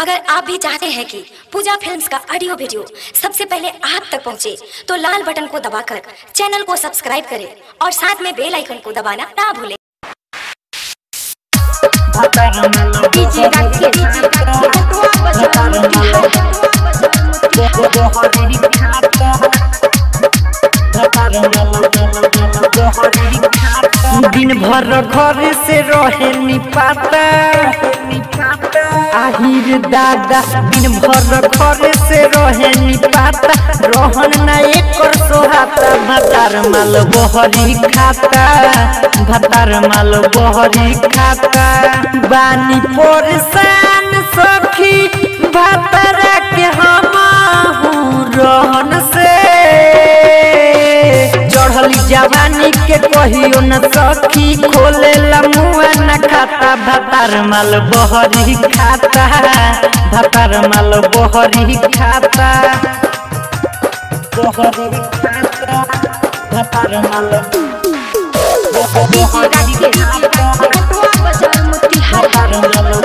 अगर आप भी चाहते हैं कि पूजा फिल्म्स का ऑडियो वीडियो सबसे पहले आप तक पहुंचे, तो लाल बटन को दबाकर चैनल को सब्सक्राइब करें और साथ में बेल आइकन को दबाना ना भूलें डीजे राकेश बटुआ बाजार दिन भर घर से रहे निपाता आहिर दादा दिन भर घर से रहे निपाता रहन ना एकर सोहाता भतार माल बहरी खाता भतार माल बहरी खाता बानी परेशान सखी भतारा के हम रहन से चढ़ली जवानी के कहियो न सखी खोले मुआ न खाता भतार माल बहरी खाता भतार माल बहरी खाता बहरी खाता भतार माल डीजे राकेश बटुआ बाजार मोतिहारी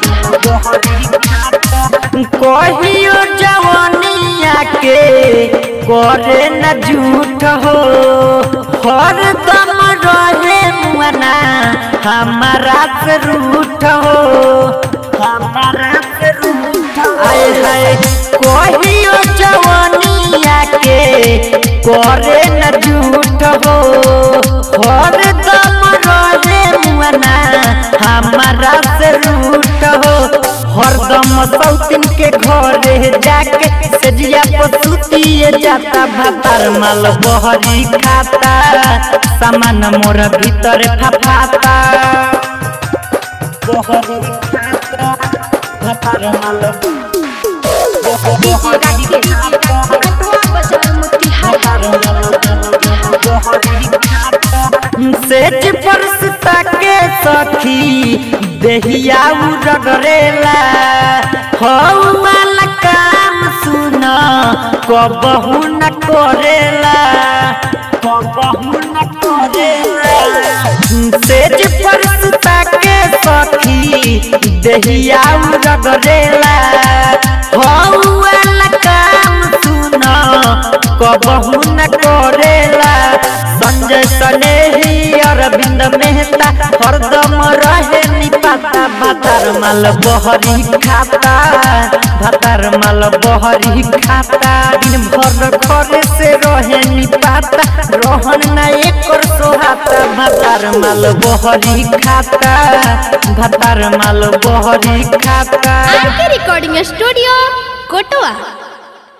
कहियो जवानिया के करे न झूठ हो हर दम रहे मुआना हमारा से रूठ हो हमारा से रूठ आए हाय कहियो जवानिया के करे न झूठ हो हर दम रहे मुआना हमारा से रूठ हो हरदम सौतिन के घरे जाके सजिया पसुतिए जाता भातार माल बहरी खाता सामान मोर भीतर फफाता बहरी खाता भातार माल डीजे राकेश बटुआ बाजार मोतिहारी सेज परसता के सखी देहिया उड़रेला हौ वाला काम सुन कबहू न करेला कबहू न करेला सेज परसता के सखी देहिया उड़रेला हौ वाला काम सुन कबहू न करेला संजय सनेही अरविंद मेहता हरदम रहे निपाता भातार माल बहरी खाता भातार माल बहरी खाता दिन भर घरे से रहे निपाता रहन ना एकर सोहाता भातार माल बहरी खाता भातार माल बहरी खाता आर के रिकॉर्डिंग स्टूडियो कोटवा